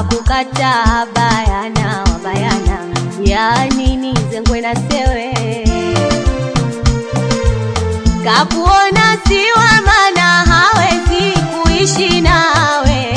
kakukataa bayana wabayana, yani nizengwe na sewe kakuona siwa mana hawezi kuishi nawe,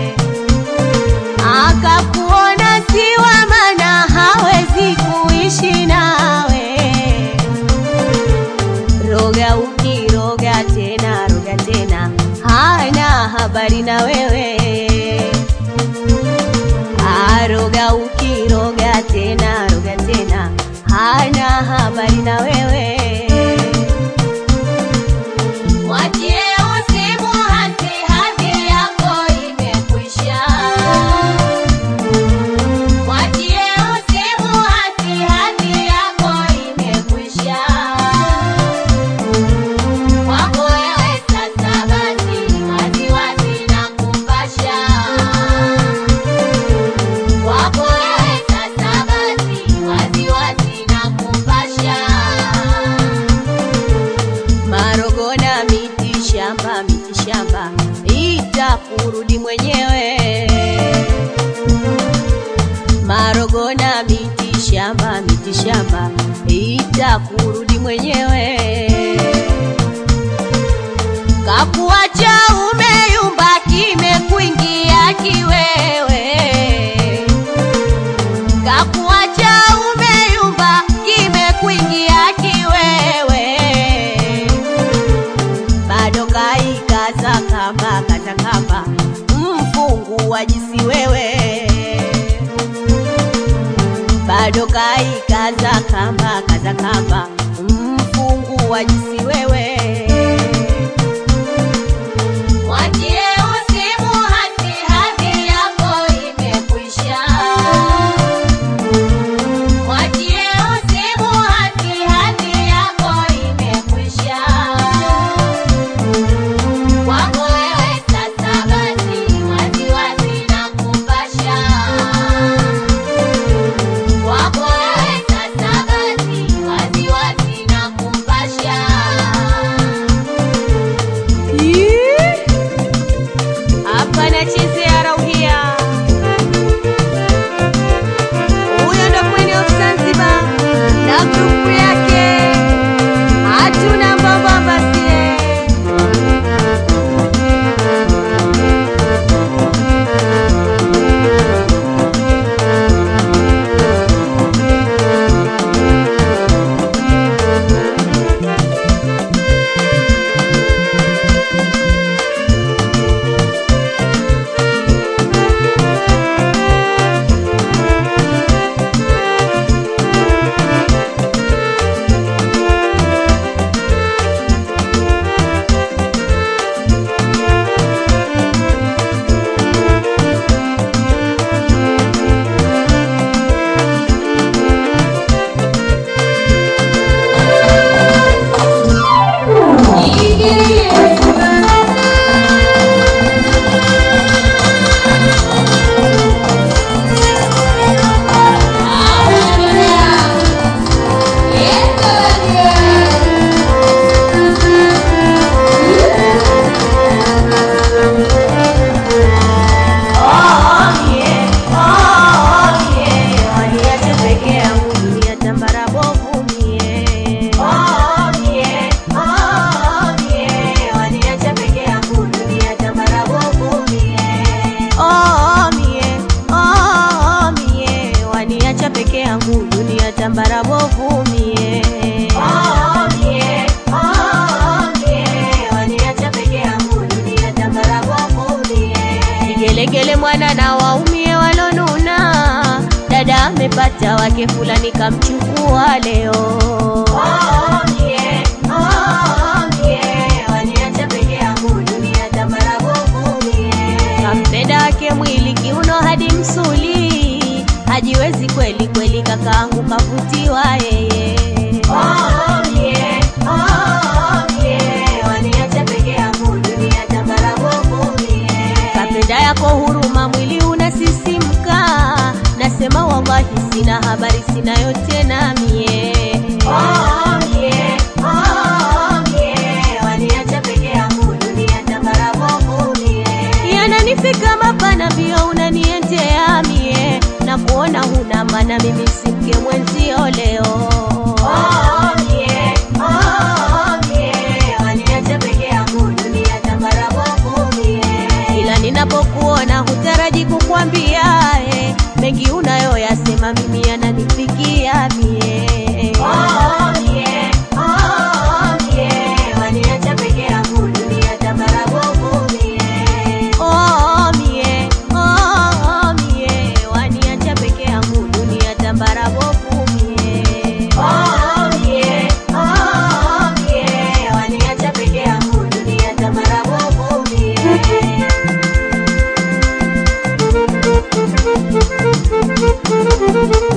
akakuona siwa mana hawezi kuishi nawe. Roga ukiroga tena roga tena, hana habari na wewe. Aroga ukiroga tena roga tena, hana habari na wewe. Mwachie usimu hasi, hadhi yako imekwisha. Mwachie usimu hasi, hadhi yako imekwisha. Kwako wewe sasa basi, waziwazi na kupasha. Kwako wewe sasa basi, waziwazi na kupasha. Marogona miti shamba, miti shamba, itakurudi mwenyewe. Marogona miti shamba, miti shamba, itakurudi mwenyewe. Kakuacha umeyumba, kimekuingia kiwewe kakuacha umeyumba, kimekuingia kiwewe, bado kaikaza kamba kata kamba, mfungu wa jisi wewe, bado kaikaza kamba kaza kamba, mfungu wa jisi wewe. Mwachie usimu hasi, hadhi yako imekwisha. Mwachie usimu hasi, hadhi yako imekwisha. Kwako wewe sasa basi, waziwazi na kupasha. Kwako wewe sasa basi, waziwazi na kupasha. Hapa nachezea rauhia. Huyo ndo Queen of Zanzibar na grupu yake, hatuna mbambamba sie. peke yangu dunia tambara bovu mie Kigelegele mwana na waumie walonuna, dada amepata wake fulani kamchukua leo. Kampenda wake mwili kiuno hadi msuli, hajiwezi kweli kweli, kakaangu kavutiwa yeye. Kapenda yako huruma, mwili unasisimka, nasema wallahi, sina habari, sina yote na mie yananifika mapana, mbio unaniendea maana mimi si mke mwenzio leo. Oh, mie, oh, mie, waniacha peke yangu dunia tambara bovu mie. Ila ninapokuona hutaraji kukwambia eh, mengi unayoyasema mimi yananifikia mie. Oh, mie, oh, mie, waniacha peke yangu dunia tambara bovu mie. Oh, mie, oh, mie, waniacha peke yangu dunia tambara bovu mie. Oh, mie, oh, mie, waniacha peke yangu dunia tambara bovu mie. Thank you.